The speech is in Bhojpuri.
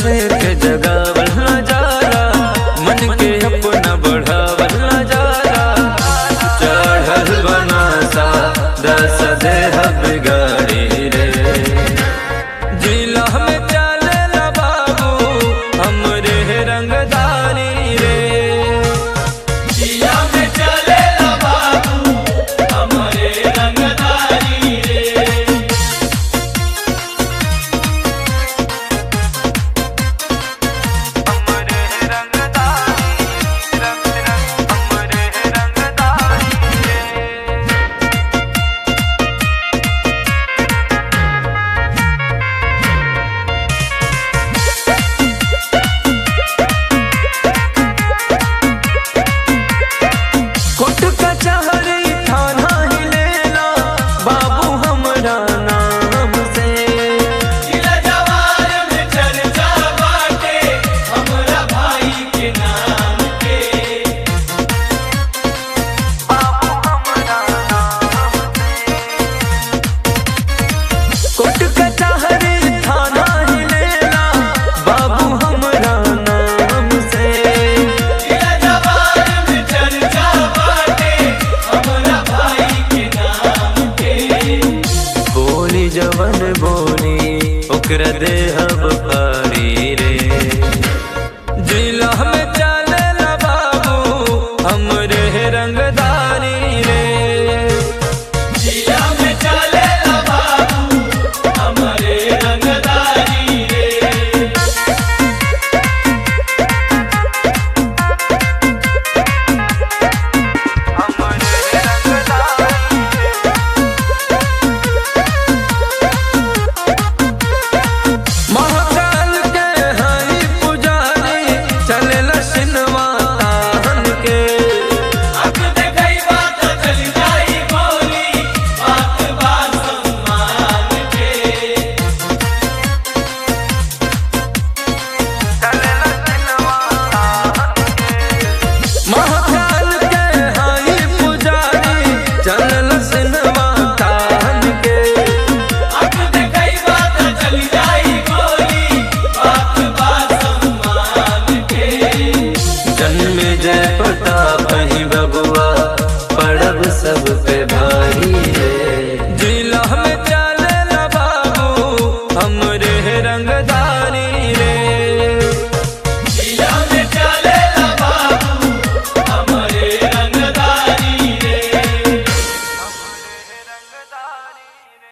शेर के जगावल न जाला मन के अपना बढ़ावल न जाला चढ़ल बनासा दस देह बिगाड़ी रे जिला में चले ला बाबू हमरे रंगदारी रे जिया में चले ला बाबू हमारे रंगदारी रे हमरे रंगदारी रंग रंग हमरे रंगदारी रे कोट कचहरी थाना ही लेला बाबू हमरा नाम से जिला जवार में चर्चा बाटे हमरा भाई के नाम के बाबू हमरा नाम से कोट कचहरी थाना ही लेला बाबू हमरा नाम से जिला जवार में चर्चा बाटे हमरा भाई के नाम के बोली जवन बोली ओकरा देहब